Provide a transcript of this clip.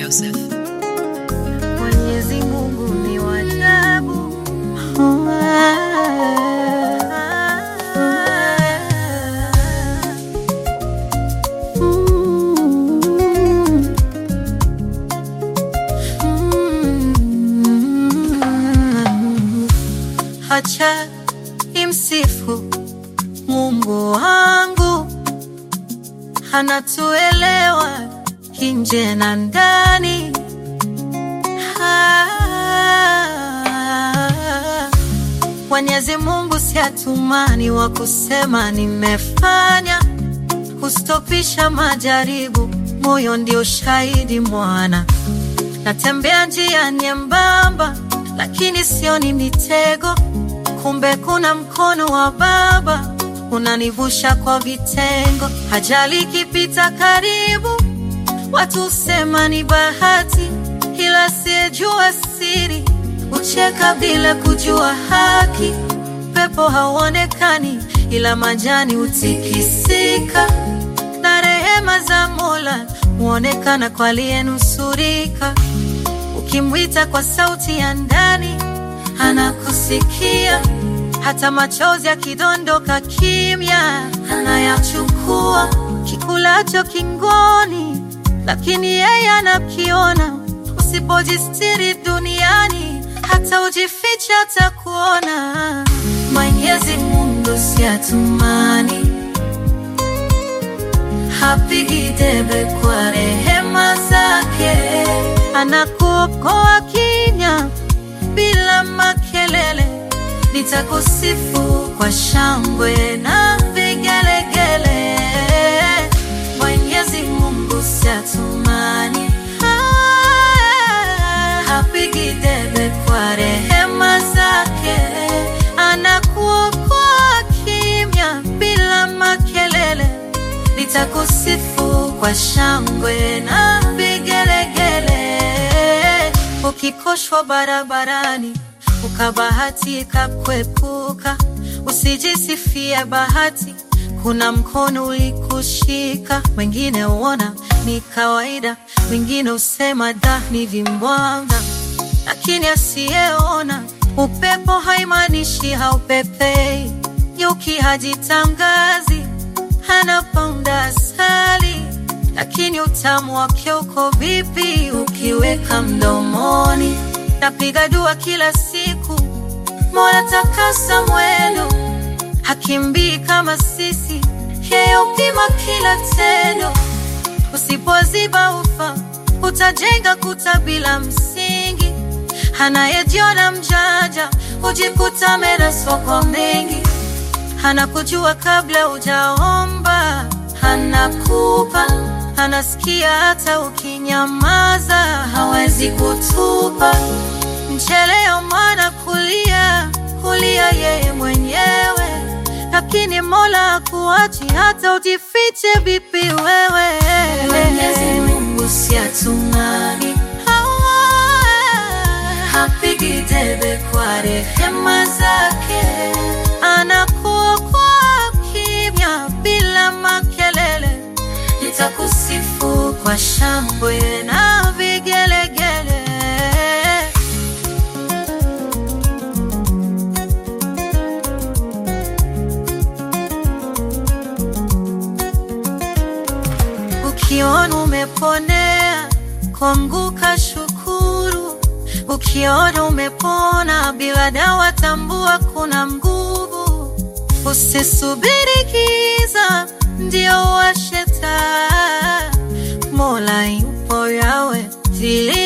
Joseph. Mwenyezi Mungu ni wa ajabu. Acha imsifu Mungu wangu, anatuelewa nje na ndani. Ah, Mwenyezi Mungu si atumani wa kusema nimefanya, hustopisha majaribu, moyo ndio shahidi mwana. Natembea njia nyembamba, lakini sioni mitego, kumbe kuna mkono wa Baba unanivusha kwa vitengo. Ajali ikipita karibu, watu husema ni bahati, ila siyejua siri hucheka bila kujua haki. Pepo hauonekani, ila majani hutikisika, na rehema za Mola huonekana kwa aliyenusurika. Ukimwita kwa sauti ya ndani, anakusikia. Hata machozi yakidondoka kimya, anayachukua. Kikulacho kingoni, lakini yeye anakiona. Usipojistiri duniani, hata ujifiche atakuona. Mwenyezi Mungu si atumani, hapigi debe kwa rehema zake, anakuokoa kinya bila makelele. Nitakusifu kwa shangwe na vigelegele. Mwenyezi Mungu si atumani, Ah, hapigi debe kwa rehema zake, anakuokoa kimya bila makelele. Nitakusifu kwa shangwe na vigelegele. Ukikoshwa barabarani ukabahatika kuepuka, usijisifie bahati, kuna mkono ulikushika. Wengine huona ni kawaida, wengine husema da ni vimbwanga, lakini asiyeona upepo haimaanishi haupepei. Nyuki hajitangazi, anaponda asali, lakini utamu wake uko vipi ukiweka mdomoni? Napiga dua kila siku, Mola takasa mwendo, hakimbii kama sisi, yeye upima kila tendo. Usipoziba ufa, utajenga kuta bila msingi. Anayejiona mjanja hujikuta meraswa kwa mengi. Anakujua kabla hujaomba, anakupa, anasikia hata ukinyamaza, hawezi kutupa. Mcheleo mwana kulia, kulia yeye mwenyewe, lakini Mola hakuachi hata ujifiche vipi wewe. Mwenyezi Mungu si atumani, hapigi debe kwa rehema zake, anakuokoa kimya bila makelele. Nitakusifu kwa shangwe na vigelegele. Ukiona umeponea, kuanguka shukuru. Ukiona umepona bila dawa, tambua kuna nguvu. Usisubiri giza ndio washe taa, Mola yupo yawe, zili